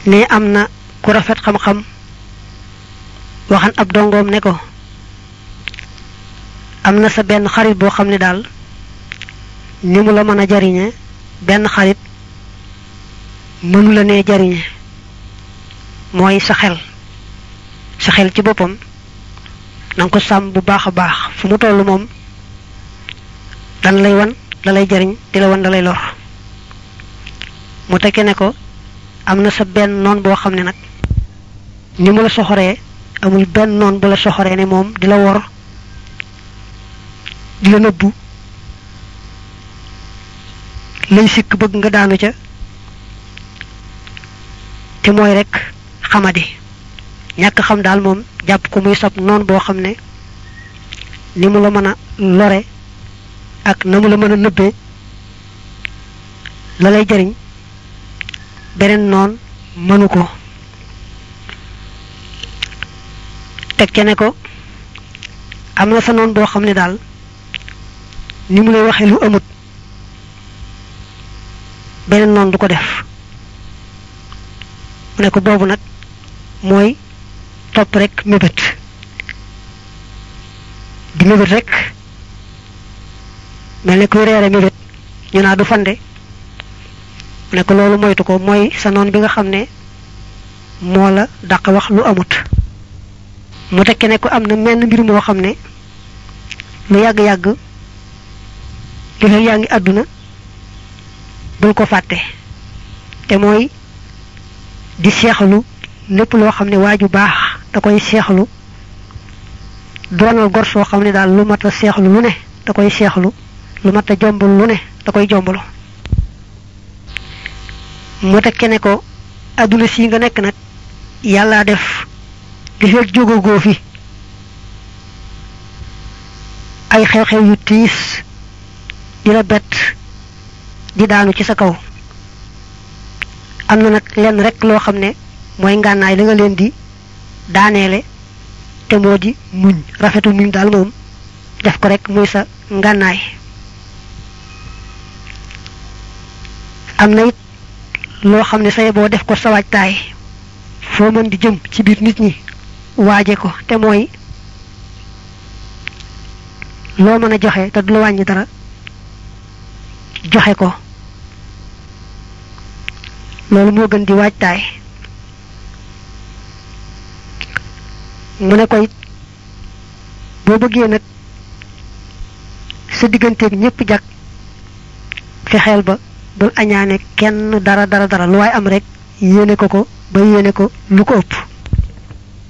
ne am na ku rafet xam-xam waxan ab dongoom ne ko am na sa benn xarit boo xam ne daal ni mu la mën a jariñe benn xarit mënu la nee jariñe mooy sa xel sa xel ci boppam na nga ko sàmm bu baax a baax fu mu toll moom dan lay wan la lay jariñ di la wan la lay lor mu tekke ne ko am na sa benn noon boo xam ne nag ni mu la soxoree amul benn noon bu la soxoree ne moom di la wor di la nëbbu lay sikk bëgg nga daanu ca te mooy rek xamadi ñàkk xam daal moom jàpp ko muy sab noon boo xam ne ni mu la mën a lore ak na mu la mën a nëbbee la lay jariñ beneen noon mënu ko teg ca ne ko am na sa noon boo xam ne daal ni mu lay waxee lu amut beneen noon du ko def mu ne ko boobu nag mooy topp rek mébét di mébét rek mel ne kuy reere mébét ñu naa du fande mu ne ko loolu moytu ko mooy sa noon bi nga xam ne moo la dàq wax lu amut mu tekke ne ko am na menn mbir moo xam ne lu yàgg-yàgg li fekk yaa ngi àdduna bul ko fàtte te mooy di seexalu lépp loo xam ne waaju baax da koy seexlu doonal gor soo xam ne daal lu mat a seexlu lu ne da koy seexlu lu mat a jombal lu ne da koy jombalu mu tekke ne ko àdduna si nga nekk nag yàllaa def li fekk jógagoo fi ay xew-xew yu tiis di la bett di daanu ci sa kaw am na nag lenn rek loo xam ne mooy ngànnaay li nga leen di daaneele te moo di muñ rafetu muñ daal moom def ko rek muy sa ngànnaay am na it loo xam ne say boo def ko sa waajtaay foo mën di jëm ci biir nit ñi waaje ko te mooy loo mën a joxe te du la wàññi dara joxe ko loolu moo gën di waajtaay mu ne ko it boo bëggee nag sa digganteeg ñépp jag fexeel ba bul añaane kenn dara dara dara lu waay am rek yéene ko ko ba yéene ko lu ko ëpp